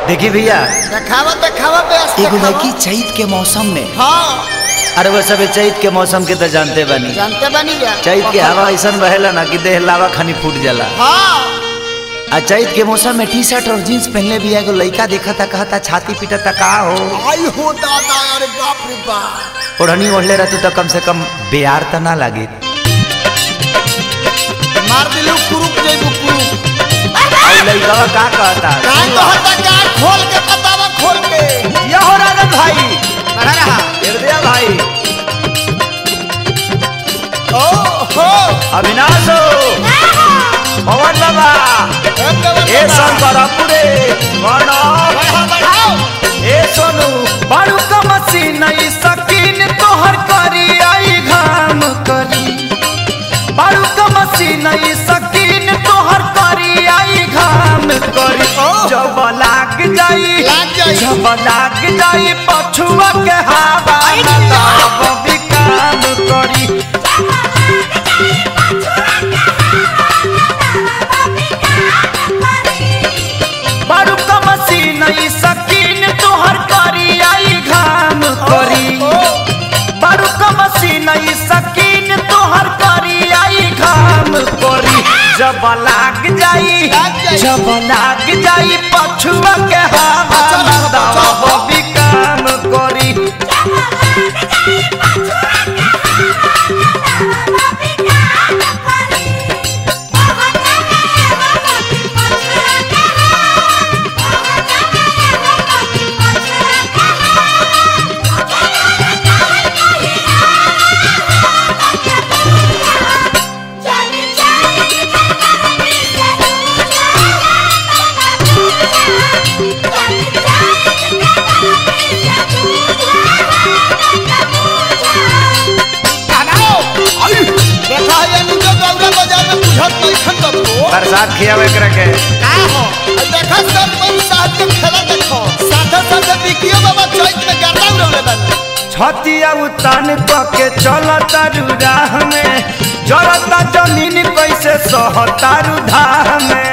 देखी भैया देखावा देखावा बेस एगो देखावा। लड़की चैत के मौसम में हाँ अरे वो सब चैत के मौसम के तो जानते बनी जानते बनी जा चैत के हवा ऐसा बहेला ना कि देह लावा खानी फूट जाला हाँ आ चैत के मौसम में टी शर्ट और जीन्स पहनले भी एगो लड़का देखा था कहता छाती पीटा था का हो आई हो दादा अरे बाप रे बाप ओढ़नी ओढ़ले रहतू तो कम से कम बेयार तो ना लागे मार दिलू कुरुक जइबू कुरुक और लड़का का कहता का कहता का खोल के बतावा खोल के या हो राजन भाई बढ़ा रहा हृदय भाई ओ हो अविनाश हो पवन बाबा ए शंकरपुरे प्रणव बढ़ाओ बढ़ाओ ए सोनू बारू का मशीन ई सकीन तोहर करी आई घाम करी बारू का मशीन ई सकीन तोहर करी आई घाम करी जब लाग जाई लाग जाई। जब लाग जाई पछुआ के हवा तब भी काम करी बारू का मशीन ई सकीन तोहर करी आई घाम करी बारू का मशीन ई सकीन तोहर करी आई घाम करी जब लाग जाई लाग जाई। जब लाग जाई पछुआ के हवा बचा रहा, बचा तब रहा। भी काम करी बनाओ आई देखा ये नुजो गौरा बाजार में बुझत नहीं खन दबो बरसात खियावे करे के का हो आई देखा सब मन साथ के खेला देखो साथे साथे बिकियो बाबा चैत में गर्दा उड़ौले बन छतिया उतान के चलता राह में जरता जमीन कैसे सहतारू धाह में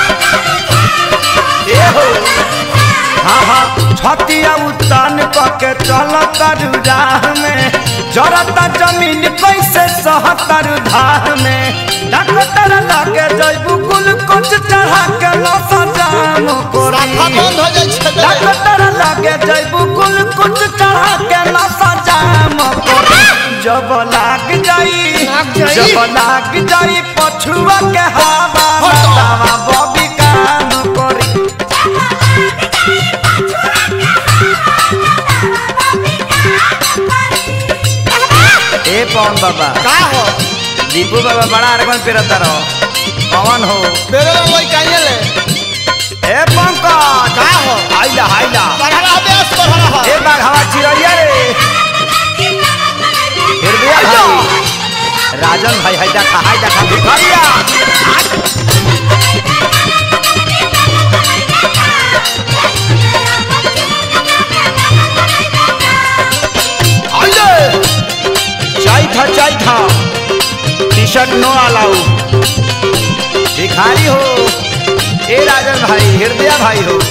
ए हो हाँ हाँ छतिया उतान के चलता राह में जरता जमीन कैसे सहतारू धाह में डॉक्टर लगे जैबू कुल कुछ चढ़ा के नशा जाम राखा कोरी बंद हो जाई छे दे डॉक्टर लगे जैबू कुल कुछ चढ़ा के नशा जाम करी जब लाग जाई लाग जाई। जब लाग जाई पछुआ के हवा हटो। दवा बबी काम करी ए पवन बाबा का हो दीपू बाबा बड़ा अरगन पेरता रहो पवन हो मेरे में वही काहे ले ए पंकज का हो आइला आइला बढ़ा रहा बेस बढ़ा रहा ए बाग हवा चिड़िया रे हृदय भाई राजन भाई है देखा है देखा भिखारिया आइले चाय था चाय था टी शर्ट नो अलाउ भिखारी हो ए राजन भाई हृदय भाई हो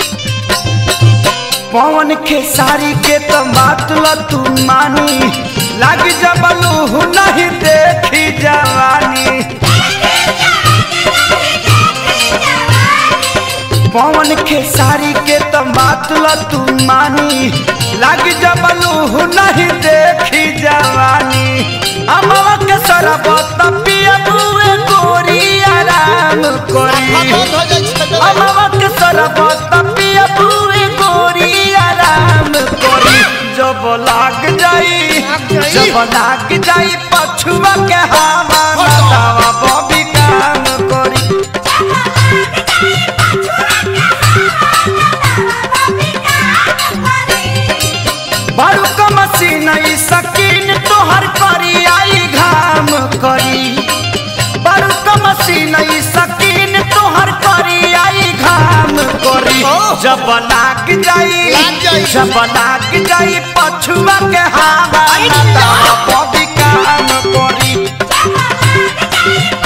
पवन के सारी के तो बात ल तू मानी लग जबलू नहीं देखी जवानी पवन के सारी के तो बात ल तू मानी लग जबलू नहीं देखी जवानी अमवा के सरबत पिया बुए गोरी आराम राखा करी बंद हो जाई छे दे अमवक सरबत पिया बुए गोरी आराम करी जब लाग जाई लाग जाई। जब लाग जाई पछुआ के हवा हटो। दवा बबी काम करी बारू का मशीन ई सकीन तोहर करी आई घाम करी बारू का मशीन ई सकीन तोहर करी आई घाम करी ओह। जब लाग जाई लाग जाई। जब लाग जाई पछुआ के हवा आई ना जा। तब बबी काम करी